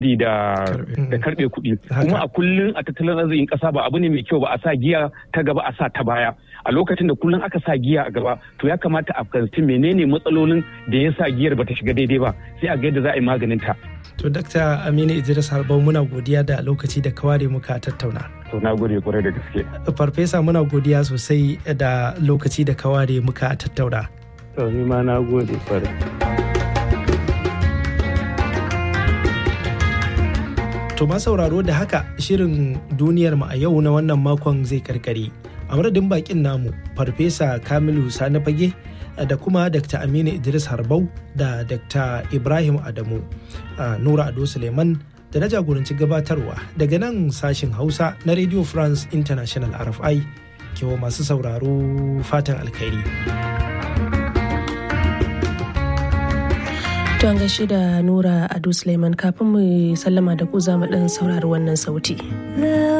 da da karbe kuɗi kuma a kullun a tattalin arzikin ƙasa ba abu ne mai kyau ba a sa giya ta gaba a sa ta baya a lokacin da kullun aka sa giya a gaba to ya kamata a fahimci menene matsalolin da ya sa giyar bata shiga daidai ba sai a ga yadda za a yi maganin ta to dakta aminu idris harbau muna godiya da lokaci da kaware muka tattauna to na gode kwarai da gaske farfesa muna godiya sosai da lokaci da kaware muka tattauna to ni ma na gode kwarai To ma sauraro da haka shirin duniyar mu a yau na wannan makon zai karkare. A madadin bakin namu Farfesa Kamilu Sani Fage da kuma Dr. Aminu Idris Harbau da Dr. Ibrahim Adamu Nura Ado Suleiman da na jagoranci gabatarwa daga nan sashin Hausa na Radio France International RFI kewa masu sauraro fatan alkhairi. Don gaishe da Nura Ado Suleiman kafin mu sallama da ku za mu ɗan saurari wannan sauti.